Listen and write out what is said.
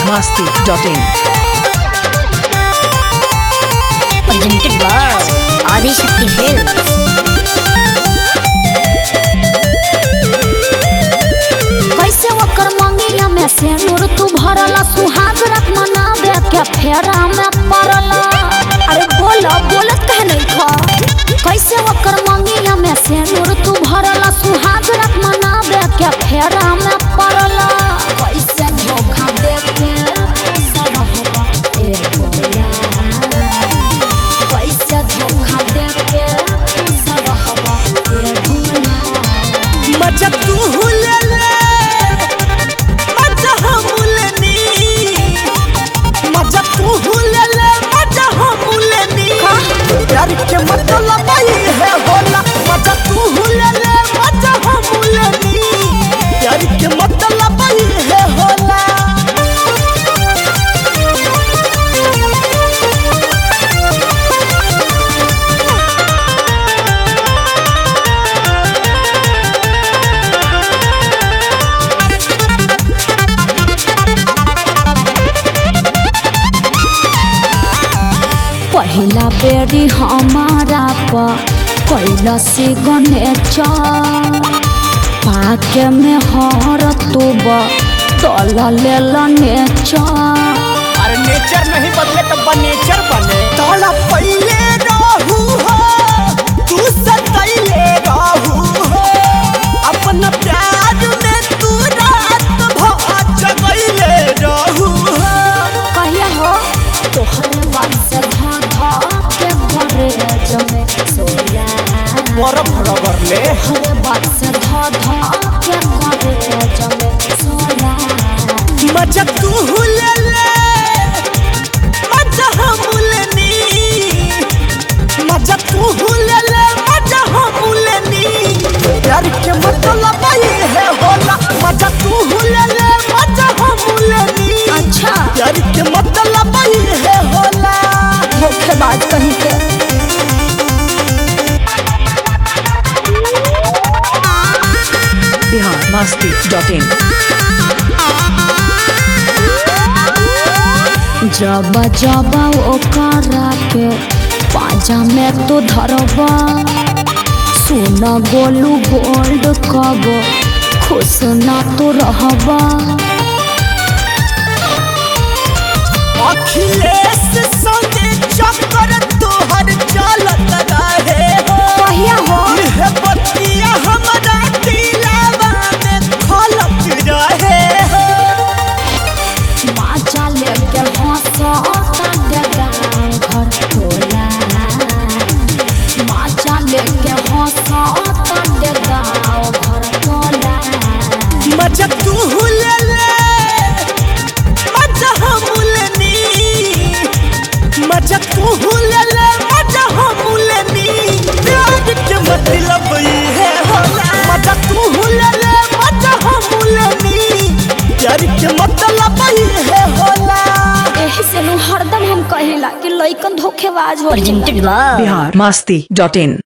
biharmasti.in presented by Adi Shakti Films. कैसे ओकर मंगिया में से नूर तू भरला सुहाग रख मनावे के फेरा में पड़ला अरे बोला बोलत कह नहीं खा कैसे ओकर मंगिया में से नूर तू भरला सुहाग रख मनावे के फेरा में पड़ला कैसे धोखा दे के सब होगा ए बोला कैसे धोखा दे के सब होगा ए बोला मजा तू ले ले मजा हम लेनी मजा तू ले ले मजा हम लेनी प्यार के मतलब ही है होला मजा तू ले ले मजा हम लेनी प्यार के मतलब ही है होला पहिला बेरी हमारा पर कैलस गणेश पाके में हर तुब तल लेल अरे नेचर नहीं बदले तो बनेचर बने तोला पहले रहू हो तू सतैले रहू हो अपना प्यार में तू रात भर जगैले रहू हो कहिया हो तोहरे बात से धा धा के भरे जमे सोया बर्फ रगड़ले तोहरे बात से धा धा के भरे जमे सोया मजा तू ले ले मजा हम लेनी मजा तू ले ले मजा हम लेनी प्यार के मतलब ही है होला मजा तू ले ले मजा हम लेनी अच्छा प्यार के मतलब ही है होला धोखेबाज कहीं के biharmasti.in जब जब ओकरा के पाजा में तो धरबा सुन गोलू गोल्ड कब खुश ना तो रहबा अखिलेश संगे चक्कर तोहर चलत रहे हो कहिया हो यह बतिया हमरा दिलावा में खलत रहे हो माचा लेके हंसता डेगा घर टोला माचा लेके हंसता डेगा घर टोला मजा तू ले ले मजा हम लेनी मजा तू ले ले मजा हम लेनी प्यार के मतलब ही है होला मजा तू ले ले मजा हम लेनी प्यार के मतलब ही है होला एही से नु हरदम हम कहिला कि लइकन धोखेबाज हो biharmasti.in